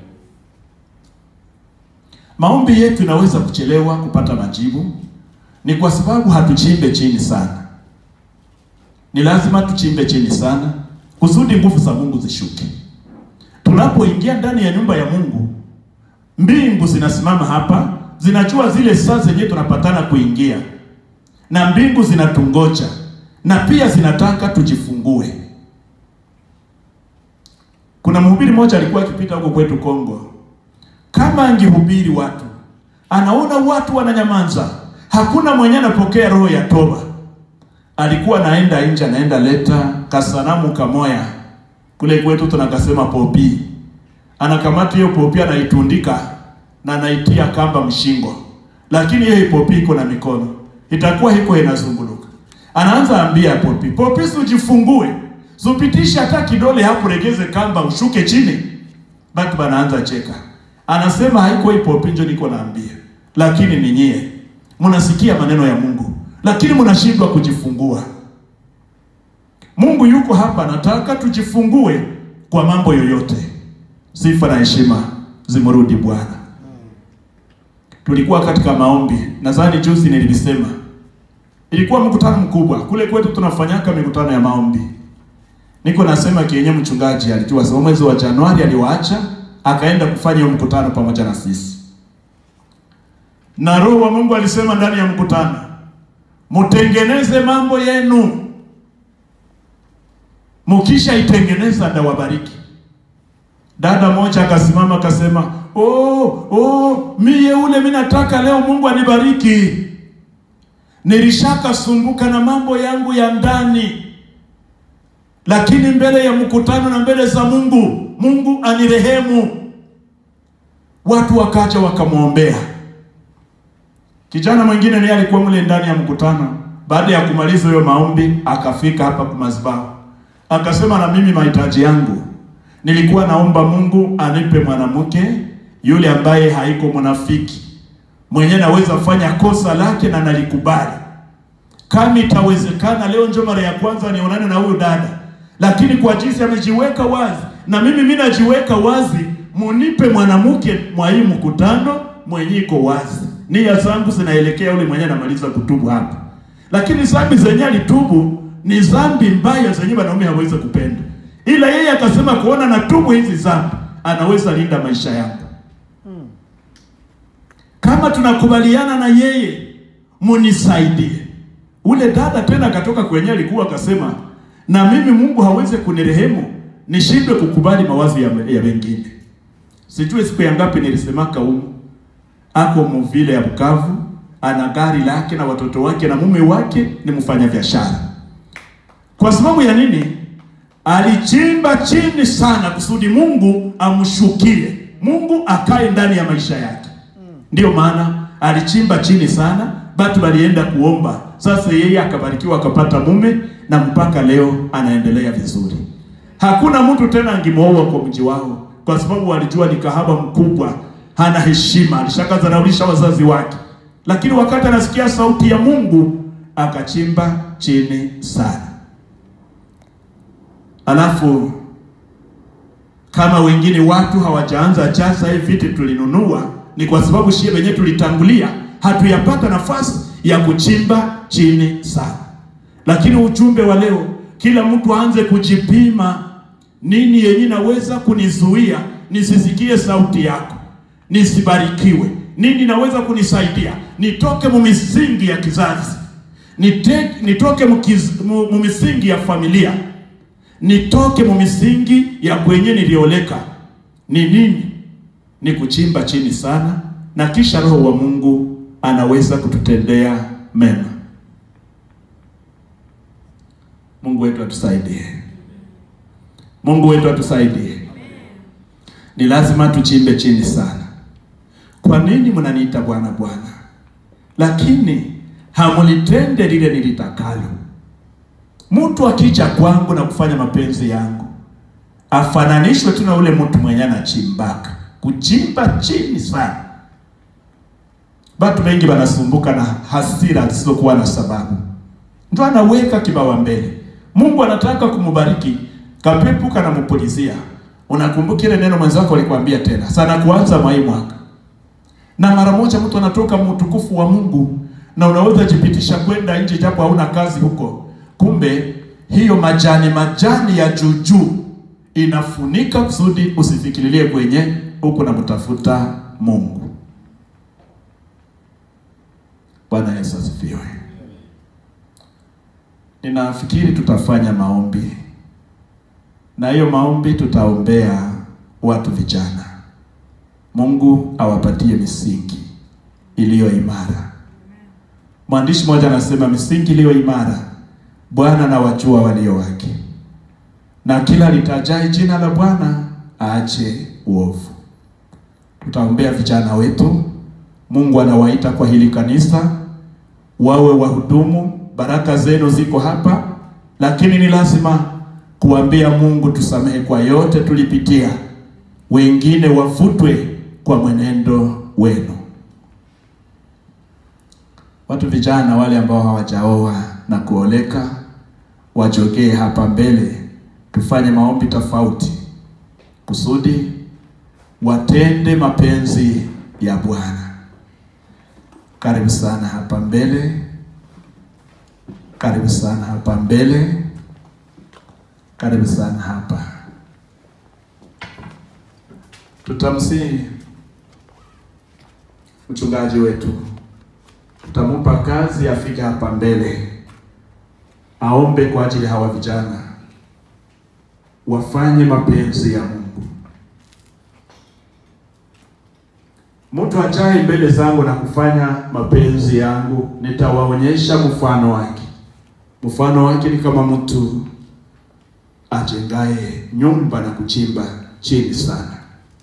Maombi yetu inaweza kuchelewa kupata majibu, ni kwa sababu hatuchimbe chini sana. Ni lazima tuchimbe chini sana kusudi nguvu za Mungu zishuke. Tunapoingia ndani ya nyumba ya Mungu, mbingu zinasimama hapa zinajua zile saa zenyewe tunapatana kuingia, na mbingu zinatungoja na pia zinataka tujifungue. Kuna mhubiri mmoja alikuwa akipita huko kwetu Kongo, kama angehubiri watu, anaona watu wananyamaza, hakuna mwenye anapokea roho ya toba. Alikuwa anaenda nje, anaenda leta kasanamu kamoya kule kwetu tunakasema popi, anakamata hiyo popi anaitundika na naitia kamba mshingo, lakini hiyo popi iko na mikono, itakuwa hiko inazunguluka. Anaanza ambia popi, popi, ujifungue, supitishe hata kidole hapo, regeze kamba ushuke chini. Batu banaanza cheka, anasema haiko hii popi, njo niko naambia, lakini ni nyie mnasikia maneno ya Mungu, lakini mnashindwa kujifungua. Mungu yuko hapa, nataka tujifungue kwa mambo yoyote. Sifa na heshima zimrudi Bwana. Tulikuwa katika maombi, nadhani juzi nilisema, ilikuwa mkutano mkubwa kule kwetu, tunafanyaka mikutano ya maombi. Niko nasema kienye mchungaji alijua sababu mwezi wa Januari aliwaacha akaenda kufanya hiyo mkutano pamoja na sisi, na Roho wa Mungu alisema ndani ya mkutano, mutengeneze mambo yenu, mukisha itengeneza ndawabariki. Dada moja akasimama akasema, oh, oh, mie ule mimi nataka leo Mungu anibariki. Nilishaka sumbuka na mambo yangu ya ndani, lakini mbele ya mkutano na mbele za Mungu, Mungu anirehemu. Watu wakaja wakamwombea. Kijana mwingine naye alikuwa mle ndani ya mkutano. Baada ya kumaliza hiyo maombi, akafika hapa kwa madhabahu, akasema, na mimi mahitaji yangu nilikuwa naomba Mungu anipe mwanamke yule ambaye haiko mnafiki, mwenye naweza fanya kosa lake na nalikubali. Kama itawezekana, leo ndio mara ya kwanza nionane na huyu dada, lakini kwa jinsi amejiweka wazi na mimi mimi najiweka wazi, munipe mwanamke mwa hii mkutano mwenye iko wazi. Nia zangu zinaelekea yule mwenye anamaliza kutubu hapa, lakini zambi zenye alitubu ni zambi mbaya zenye wanaume hawezi kupenda ila yeye akasema kuona na tubu hizi zambi anaweza linda maisha yangu. Kama tunakubaliana na yeye, munisaidie Ule dada tena akatoka kwenye alikuwa akasema, na mimi Mungu hawezi kunirehemu nishindwe kukubali mawazo ya, ya wengine. Sijui siku ya ngapi nilisemaka humu, ako muvile ya Bukavu, ana gari lake na watoto wake na mume wake ni mfanya biashara. Kwa sababu ya nini? Alichimba chini sana kusudi Mungu amshukie, Mungu akae ndani ya maisha yake. Ndiyo maana alichimba chini sana, batu walienda kuomba. Sasa yeye akabarikiwa akapata mume na mpaka leo anaendelea vizuri. Hakuna mtu tena angemwoa kwa mji wao, kwa sababu walijua ni kahaba mkubwa, hana heshima, alishakadharaulisha wazazi wake. Lakini wakati anasikia sauti ya Mungu akachimba chini sana. Alafu kama wengine watu hawajaanza chasa, hii viti tulinunua ni kwa sababu shie wenyewe tulitangulia, hatuyapata nafasi ya kuchimba chini sana. Lakini ujumbe wa leo, kila mtu aanze kujipima, nini yenye naweza kunizuia nisisikie sauti yako, nisibarikiwe? Nini naweza kunisaidia nitoke mu misingi ya kizazi, nite, nitoke mukiz, mu, mu misingi ya familia, nitoke mu misingi ya kwenye nilioleka? Ni nini? Ni kuchimba chini sana, na kisha Roho wa Mungu anaweza kututendea mema. Mungu wetu atusaidie. Mungu wetu atusaidie. Ni lazima tuchimbe chini sana. Kwa nini mnaniita Bwana Bwana, lakini hamulitende lile nilitakalo? Mtu akija kwangu na kufanya mapenzi yangu afananishwe tu na ule mtu mwenye anachimbaka, kuchimba chini sana. Watu wengi wanasumbuka na hasira zisizokuwa na sababu, ndio anaweka kibawa mbele. Mungu anataka kumubariki, kapepu kanamupulizia. Unakumbuka ile neno mwenzako alikwambia tena sana kuanza mwai mwaka, na mara moja mtu anatoka mtukufu wa Mungu, na unaweza jipitisha kwenda nje japo hauna kazi huko, kumbe hiyo majani majani ya juujuu inafunika kusudi usifikirilie kwenye huku na mtafuta Mungu. Bwana Yesu asifiwe. Ninafikiri tutafanya maombi na hiyo maombi tutaombea watu vijana, Mungu awapatie misingi iliyo imara. Mwandishi mmoja anasema misingi iliyo imara, Bwana na wajua walio wake, na kila litajai jina la Bwana aache uovu. Tutaombea vijana wetu, Mungu anawaita kwa hili kanisa wawe wahudumu. Baraka zenu ziko hapa, lakini ni lazima kuambia Mungu tusamehe kwa yote tulipitia, wengine wafutwe kwa mwenendo wenu. Watu vijana wale ambao hawajaoa na kuoleka wajogee hapa mbele, tufanye maombi tofauti kusudi watende mapenzi ya Bwana. Karibu sana hapa mbele, karibu sana hapa mbele, karibu sana hapa. Tutamsihi mchungaji wetu, tutamupa kazi afike hapa mbele, aombe kwa ajili ya hawa vijana wafanye mapenzi ya Mungu. Mtu ajaye mbele zangu na kufanya mapenzi yangu, nitawaonyesha mfano wake. Mfano wake ni kama mtu ajengaye nyumba na kuchimba chini sana.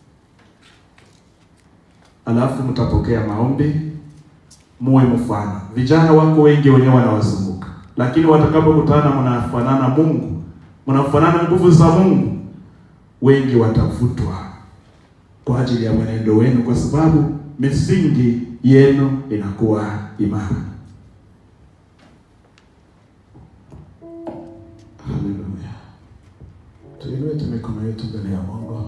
Alafu mtapokea maombi, muwe mfano. Vijana wako wengi wenyewe wanawazunguka, lakini watakapokutana mnafanana Mungu, mnafanana nguvu za Mungu, wengi watavutwa kwa ajili ya mwenendo wenu, kwa sababu misingi yenu inakuwa imara. Haleluya. Tuinue tu mikono yetu mbele ya Mungu.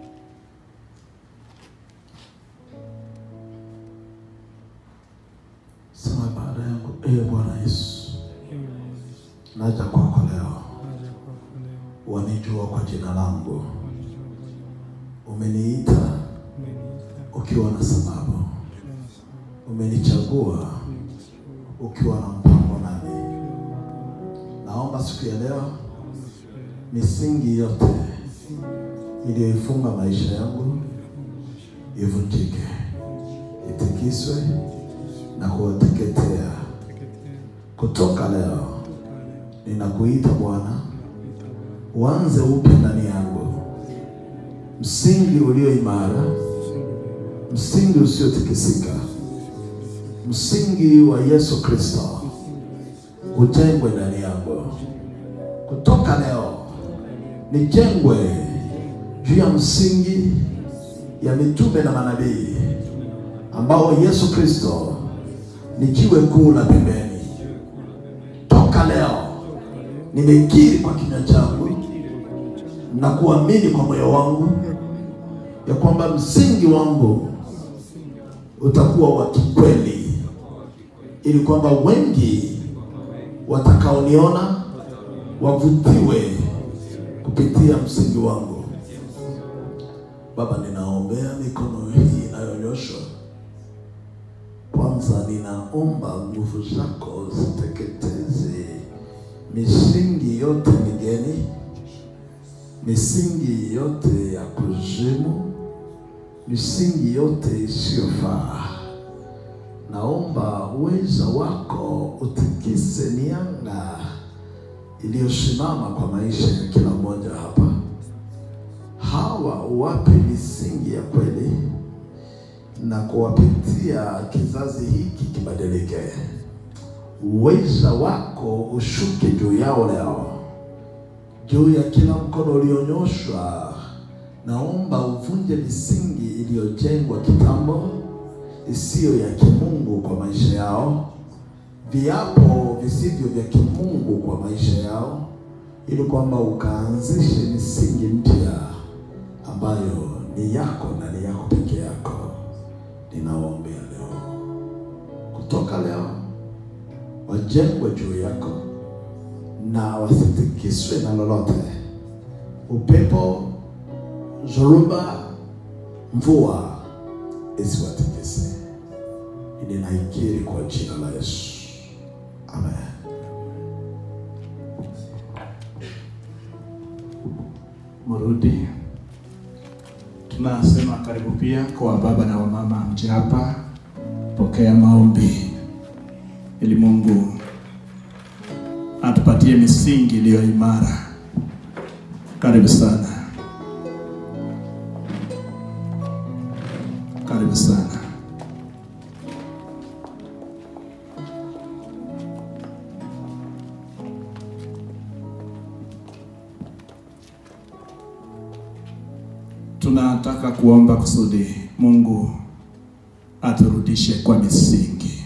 Sema baada yangu, ee Bwana Yesu, naja kwako leo, wanijua kwa jina langu, umeniita ukiwa na sababu, umenichagua ukiwa na mpango nami. Naomba siku ya leo misingi yote iliyoifunga maisha yangu ivunjike, itikiswe na kuwateketea. Kutoka leo ninakuita Bwana, uanze upya ndani yangu, msingi ulio imara, msingi usiotikisika, msingi wa Yesu Kristo ujengwe ndani yangu. Kutoka leo nijengwe juu ya msingi ya mitume na manabii ambao Yesu Kristo ni jiwe kuu la pembeni. Toka leo nimekiri kwa kinywa changu na kuamini kwa moyo wangu ya kwamba msingi wangu utakuwa wa kikweli, ili kwamba wengi watakaoniona wavutiwe kupitia msingi wangu. Baba, ninaombea mikono hii inayonyoshwa. Kwanza ninaomba nguvu zako ziteketeze misingi yote migeni, misingi yote ya kuzimu, misingi yote isiyofaa. Naomba uweza wako utikise mianga iliyosimama kwa maisha ya kila mmoja hapa. Hawa uwape misingi ya kweli na kuwapitia kizazi hiki kibadilike. Uweza wako ushuke juu yao leo, juu ya kila mkono ulionyoshwa. Naomba uvunje misingi iliyojengwa kitambo isiyo ya kimungu kwa maisha yao, viapo visivyo vya kimungu kwa maisha yao, ili kwamba ukaanzishe misingi mpya ambayo ni yako na ni yako peke yako. Ninawaombea leo, kutoka leo wajengwe juu yako na wasitikiswe na lolote, upepo, zoruba, mvua isiwatikise. Ninaikiri kwa jina la Yesu, amen. Mrudi. Tunasema karibu pia kwa baba na wamama mje hapa, pokea maombi ili Mungu atupatie misingi iliyo imara. Karibu sana, karibu sana. Tunataka kuomba kusudi Mungu aturudishe kwa misingi.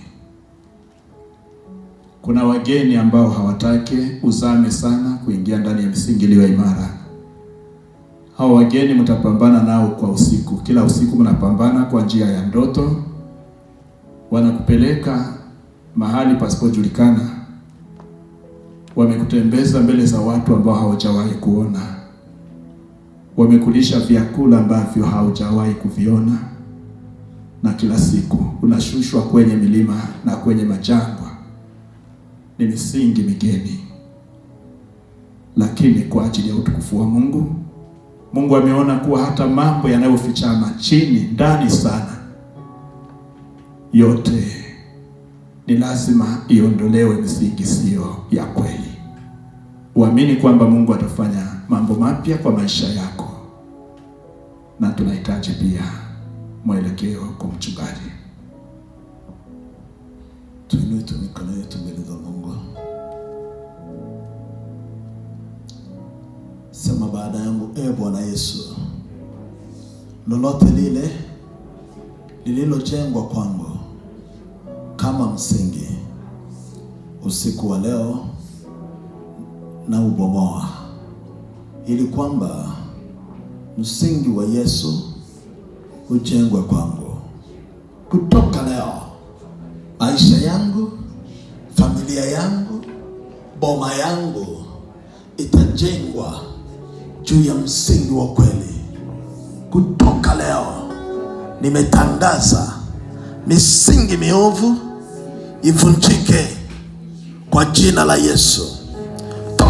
Kuna wageni ambao hawataki uzame sana kuingia ndani ya misingi iliyo imara. Hao wageni mtapambana nao kwa usiku, kila usiku mnapambana kwa njia ya ndoto, wanakupeleka mahali pasipojulikana, wamekutembeza mbele za watu ambao hawajawahi kuona wamekulisha vyakula ambavyo haujawahi kuviona, na kila siku unashushwa kwenye milima na kwenye majangwa. Ni misingi migeni, lakini kwa ajili ya utukufu wa Mungu, Mungu ameona kuwa hata mambo yanayofichama chini ndani sana, yote ni lazima iondolewe misingi siyo ya kweli. Uamini kwamba Mungu atafanya mambo mapya kwa maisha yako, na tunahitaji pia mwelekeo kwa mchungaji. Tuinue tu mikono yetu mbele za Mungu, sema baada yangu, e Bwana Yesu, lolote lile lililojengwa kwangu kama msingi, usiku wa leo na ubomoa, ili kwamba msingi wa Yesu ujengwe kwangu. Kutoka leo, maisha yangu, familia yangu, boma yangu itajengwa juu ya msingi wa kweli. Kutoka leo, nimetangaza misingi miovu ivunjike kwa jina la Yesu.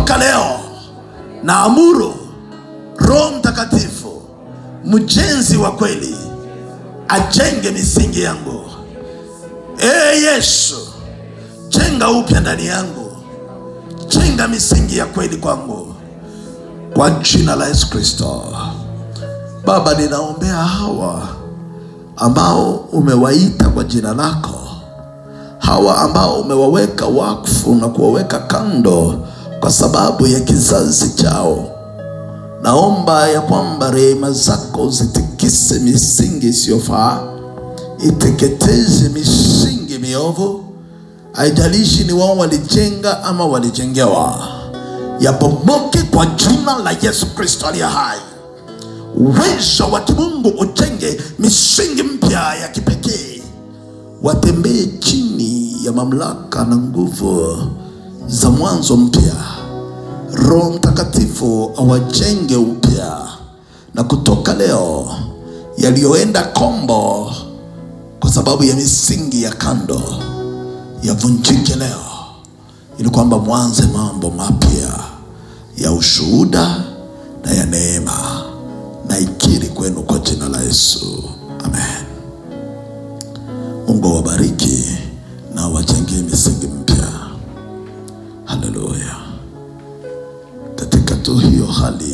kutoka leo naamuru roho mtakatifu mjenzi wa kweli ajenge misingi yangu ee yesu jenga upya ndani yangu jenga misingi ya kweli kwangu kwa jina la yesu kristo baba ninaombea hawa ambao umewaita kwa jina lako hawa ambao umewaweka wakfu na kuwaweka kando kwa sababu ya kizazi chao naomba ya kwamba rehema zako zitikise misingi isiyofaa iteketeze misingi miovu haijalishi ni wao walijenga ama walijengewa yabomoke kwa jina la yesu kristo aliye hai uwezo wa kimungu ujenge misingi mpya ya kipekee watembee chini ya mamlaka na nguvu za mwanzo mpya roho mtakatifu awajenge upya na kutoka leo yaliyoenda kombo kwa sababu ya misingi ya kando yavunjike leo ili kwamba mwanze mambo mapya ya ushuhuda na ya neema na ikiri kwenu kwa jina la yesu amen mungu awabariki na awajengee misingi mpya haleluya katika tu hiyo hali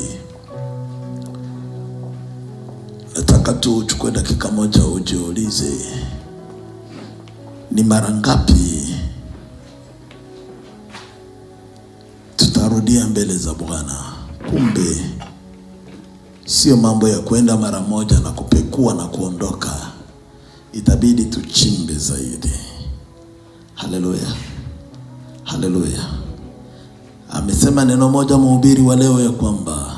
nataka tu uchukue dakika moja ujiulize ni mara ngapi tutarudia mbele za bwana kumbe sio mambo ya kwenda mara moja na kupekua na kuondoka itabidi tuchimbe zaidi haleluya haleluya amesema neno moja mhubiri wa leo ya kwamba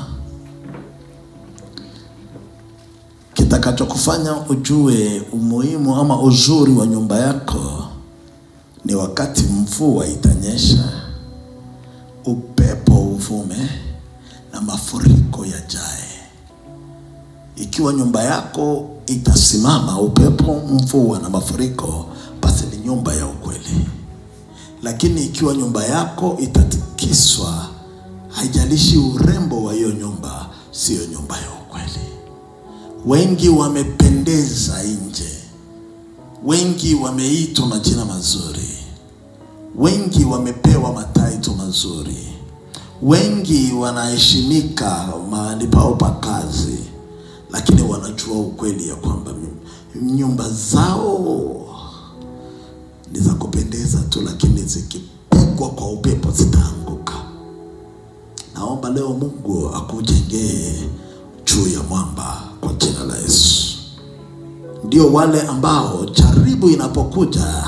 kitakachokufanya ujue umuhimu ama uzuri wa nyumba yako ni wakati mvua itanyesha upepo uvume na mafuriko yajae ikiwa nyumba yako itasimama upepo mvua na mafuriko basi ni nyumba ya ukweli lakini ikiwa nyumba yako itatikiswa haijalishi urembo wa hiyo nyumba siyo nyumba ya ukweli wengi wamependeza nje wengi wameitwa majina mazuri wengi wamepewa mataito mazuri wengi wanaheshimika mahali pao pa kazi lakini wanajua ukweli ya kwamba nyumba zao ni za kupendeza tu lakini zikipigwa kwa upepo zitaanguka naomba leo mungu akujengee juu ya mwamba kwa jina la yesu ndio wale ambao jaribu inapokuja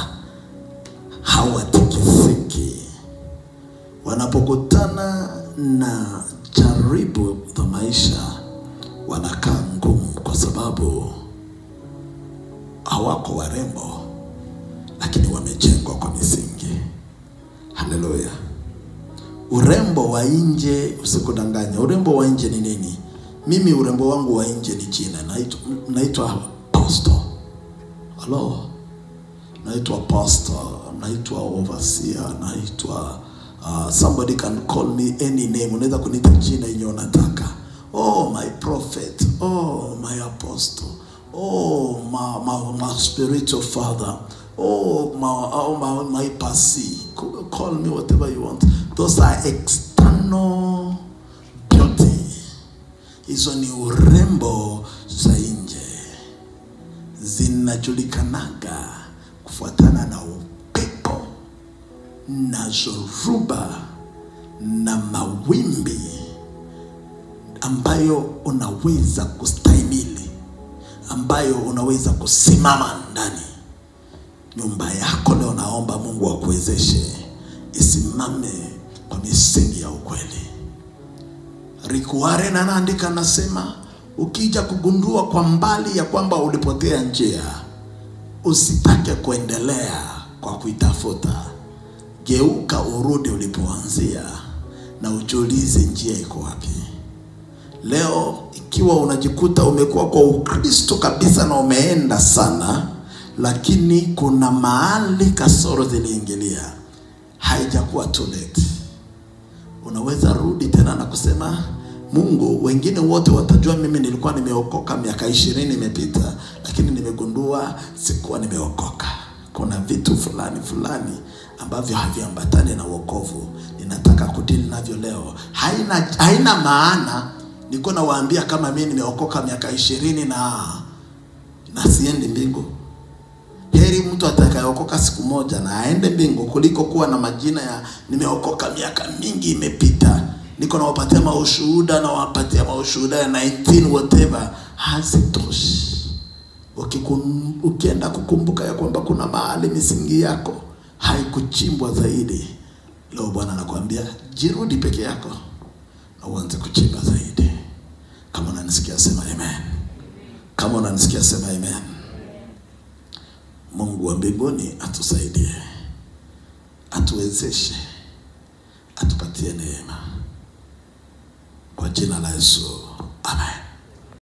hawatikisiki wanapokutana na jaribu za maisha wanakaa ngumu kwa sababu hawako warembo lakini wamejengwa kwa misingi haleluya urembo wa nje usikudanganya urembo wa nje ni nini mimi urembo wangu wa nje ni jina naitwa naitwa pastor halo naitwa pastor naitwa overseer naitwa uh, somebody can call me any name unaweza kuniita jina yenye unataka oh my prophet oh my apostle oh my, my, my spiritual father oh my, oh my, my pasi call me whatever you want those are external beauty hizo ni urembo za nje zinajulikanaga kufuatana na upepo na zoruba na mawimbi ambayo unaweza kustahimili ambayo unaweza kusimama ndani nyumba yako leo naomba mungu akuwezeshe isimame kwa misingi ya ukweli rikuaren anaandika anasema ukija kugundua kwa mbali ya kwamba ulipotea njia usitake kuendelea kwa kuitafuta geuka urudi ulipoanzia na ujiulize njia iko wapi leo ikiwa unajikuta umekuwa kwa ukristo kabisa na umeenda sana lakini kuna mahali kasoro ziliingilia haijakuwa too late unaweza rudi tena na kusema Mungu, wengine wote watajua mimi nilikuwa nimeokoka miaka ishirini imepita, lakini nimegundua sikuwa nimeokoka. Kuna vitu fulani fulani ambavyo haviambatani na wokovu, ninataka kudili navyo leo. Haina, haina maana niko nawaambia kama mimi nimeokoka miaka ishirini na na siendi mbingu. Heri mtu atakayeokoka siku moja na aende mbingu kuliko kuwa na majina ya nimeokoka miaka mingi imepita, niko nawapatia maushuhuda nawapatia maushuhuda ya 19 whatever, hazitoshi. Ukikum, ukienda kukumbuka ya kwamba kuna mahali misingi yako haikuchimbwa zaidi, leo Bwana anakuambia jirudi peke yako na uanze kuchimba zaidi. Kama unanisikia sema amen. Kama unanisikia sema amen. Mungu wa mbinguni atusaidie, atuwezeshe, atupatie neema kwa jina la Yesu.